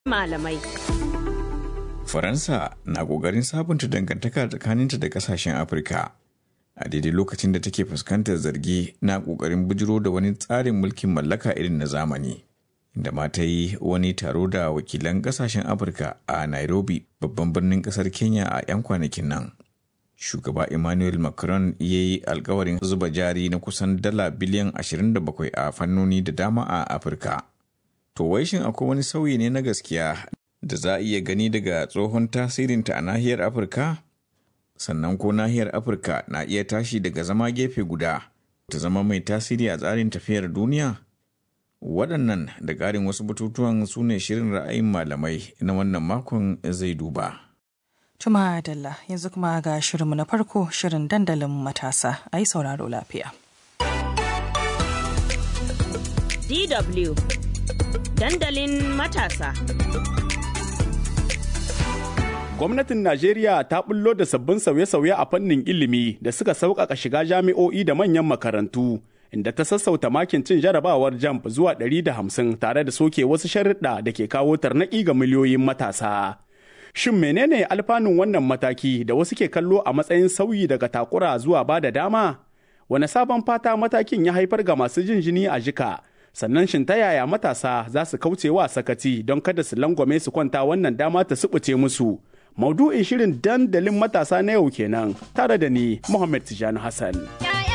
malamai. Faransa na ƙoƙarin sabunta dangantaka tsakaninta da ƙasashen Afirka. A daidai lokacin da take fuskantar zargi na ƙoƙarin bujiro da wani tsarin mulkin mallaka irin na zamani. Inda ma ta yi wani taro da wakilan ƙasashen Afirka a Nairobi, babban birnin ƙasar Kenya a 'yan kwanakin nan. Shugaba Emmanuel Macron ya yi alkawarin zuba jari na kusan dala biliyan 27 a fannoni da dama a Afirka. To wai shin akwai wani sauyi ne na gaskiya da za a iya gani daga tsohon tasirinta a nahiyar Afirka? Sannan ko nahiyar Afirka na iya tashi daga zama gefe guda ta zama mai tasiri a tsarin tafiyar duniya? Waɗannan da ƙarin wasu batutuwan su ne shirin ra'ayin malamai na wannan makon zai duba. Tuma Dalla yanzu kuma ga shirinmu na farko shirin dandalin matasa a yi sauraro lafiya. DW Dandalin matasa. Gwamnatin Najeriya ta bullo da sabbin sauye-sauye a fannin ilimi da suka sauƙaƙa shiga jami'o'i da manyan makarantu, inda ta sassauta makin cin jarabawar jamb zuwa 150 tare da soke wasu sharuɗa da ke kawo tarnaƙi ga miliyoyin matasa. Shin menene alfanun wannan mataki da wasu ke kallo a matsayin sauyi daga takura zuwa ba da dama? Wane sabon fata matakin ya haifar ga masu jin jini a jika? Sannan shin ta yaya matasa za su kauce wa sakati don kada su langwame su kwanta wannan dama ta subuce musu? Maudu'in shirin dandalin matasa na yau kenan tare da ni Muhammad Tijani Hassan.